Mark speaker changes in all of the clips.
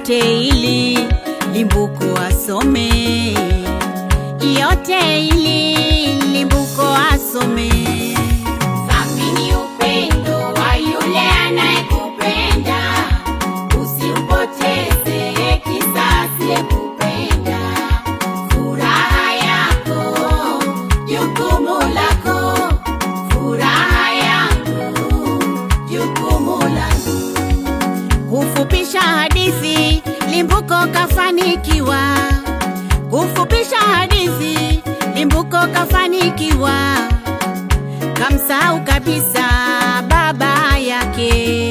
Speaker 1: yote ili limbuko asome, yote ili limbuko asome.
Speaker 2: Thamini upendo wa yule anayekupenda, usimpoteze kisa asiyekupenda. Furaha yako jukumu lako, furaha yangu jukumu langu.
Speaker 1: Kufupisha hadithi, limbuko kafanikiwa. Kufupisha hadithi, limbuko kafanikiwa. Kamsahau kabisa baba yake.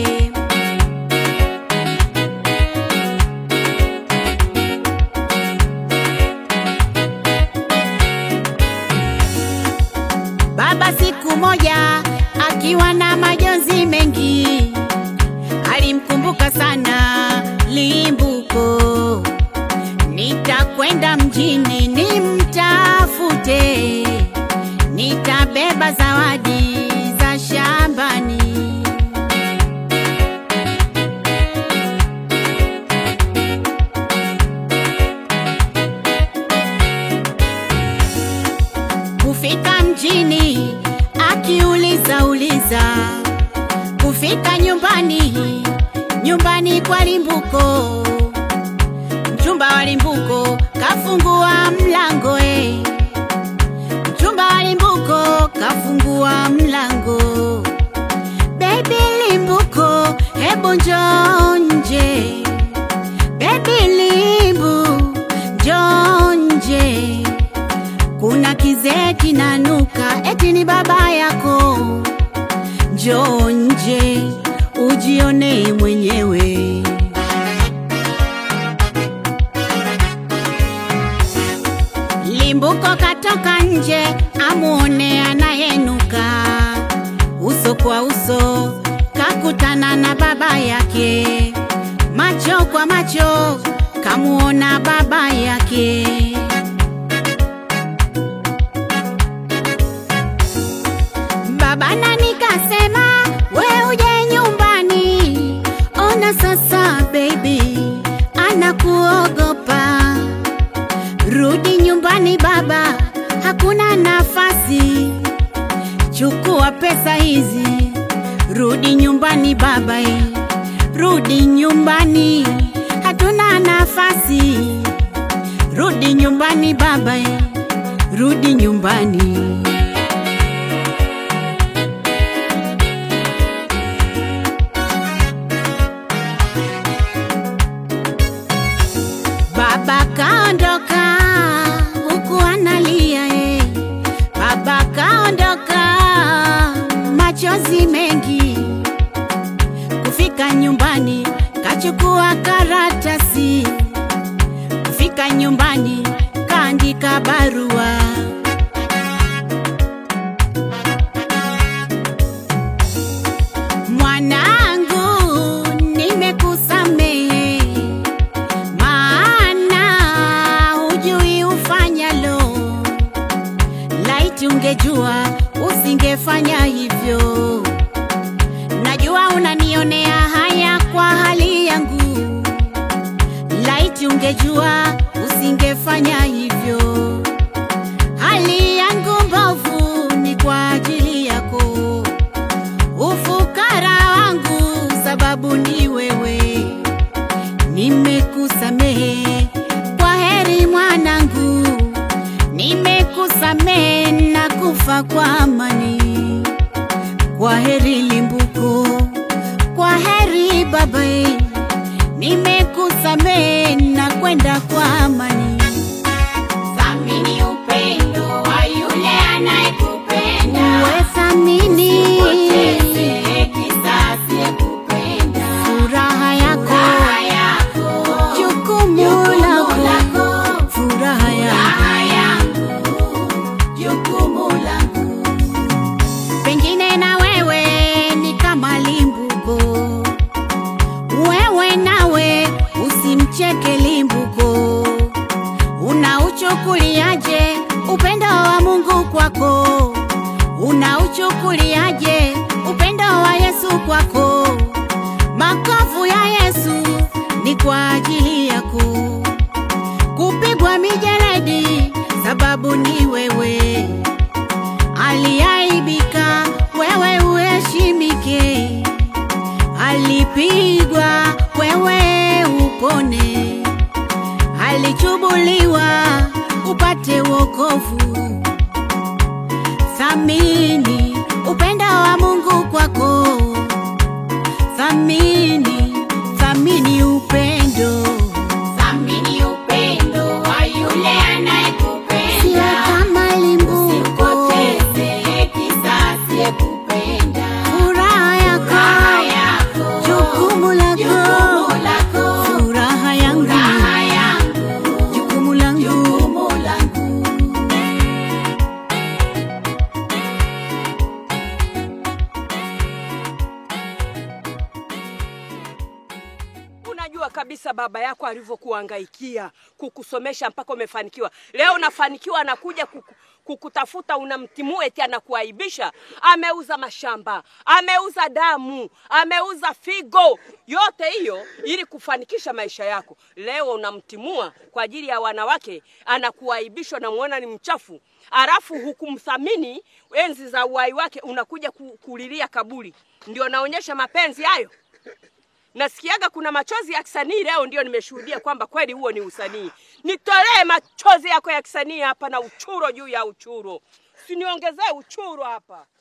Speaker 1: Baba siku moja akiwa na majonzi mengi alimkumbuka sana Limbuko. Nitakwenda mjini nimtafute, nitabeba zawadi za shambani. Kufika mjini akiuliza uliza, kufika nyumbani nyumbani kwa Limbuko, mchumba wa Limbuko kafungua mlango eh. Mchumba wa Limbuko kafungua mlango. Baby Limbuko, hebu njoo nje. Baby Limbu, njoo nje. Kuna kizee kinanuka, eti ni baba yako. Njoo nje ujione mwenyewe. Limbuko katoka nje amuone anayenuka, uso kwa uso kakutana na baba yake, macho kwa macho kamuona baba yake. Baba nani kasema we uje nyumbani, ona sasa baby anakuogopa. Rudi nyumbani baba, hakuna nafasi. Chukua pesa hizi, rudi nyumbani baba, eh. rudi nyumbani, hatuna nafasi. Rudi nyumbani baba, eh. rudi nyumbani. Baba kaondoka huku analia eh. Baba kaondoka machozi mengi. Kufika nyumbani kachukua karatasi. Kufika nyumbani kaandika barua. Mwanangu, nimekusamehe maana hujui ufanyalo. Laiti ungejua usingefanya hivyo. Najua unanionea haya kwa hali yangu. Laiti ungejua usingefanya hivyo. Hali yangu mbovu ni kwa ajili yako. Ufukara wangu sababu ni wewe. Nimekusamehe, kwa heri mwanangu. Nimekusamehe na kufa kwa amani. Kwa heri Limbuko, kwa heri baba. Nimekusamehe na kwenda kwa amani.
Speaker 2: Thamini upendo wa yule anayekupenda,
Speaker 1: Uwe thamini
Speaker 2: usipoteze kisa asiyekupenda.
Speaker 1: furaha yako,
Speaker 2: Furaha yako
Speaker 1: jukumu
Speaker 2: jukumu
Speaker 1: lako,
Speaker 2: lako,
Speaker 1: furaha yako.
Speaker 2: furaha yangu jukumu langu.
Speaker 1: Pengine na wewe ni kama Limbuko, wewe nawe usimcheke Limbuko. Unauchukuliaje upendo wa Mungu kwako? Unauchukuliaje upendo wa Yesu kwako? Makovu ya Yesu ni kwa ajili yako, kupigwa mijeledi sababu ni wewe, aliaibika wewe uheshimike, alipigwa wewe upone, alichubuliwa upate wokovu. Thamini upendo wa Mungu kwako, thamini, thamini upendo,
Speaker 2: Thamini upendo wa yule
Speaker 1: sio
Speaker 2: anayekupenda.
Speaker 1: kama limbuko,
Speaker 2: Usipoteze kisasi yekupenda.
Speaker 1: furaha
Speaker 2: Furaha
Speaker 1: yako,
Speaker 2: yako,
Speaker 1: jukumu lako,
Speaker 2: jukumu lako.
Speaker 1: furaha yangu,
Speaker 2: Furaha yangu,
Speaker 1: jukumu langu.
Speaker 2: jukumu langu.
Speaker 3: Unajua kabisa baba yako alivyokuhangaikia kukusomesha mpaka umefanikiwa. Leo unafanikiwa, anakuja kuku, kukutafuta, unamtimua eti anakuaibisha. Ameuza mashamba, ameuza damu, ameuza figo, yote hiyo ili kufanikisha maisha yako. Leo unamtimua kwa ajili ya wanawake, anakuaibisha, namuona ni mchafu, alafu hukumthamini enzi za uhai wake, unakuja ku- kulilia kaburi. Ndio naonyesha mapenzi hayo? nasikiaga kuna machozi ya kisanii leo, ndio nimeshuhudia kwamba kweli huo ni usanii. Nitolee machozi yako ya kisanii hapa na uchuro juu ya uchuro, siniongezee uchuro hapa.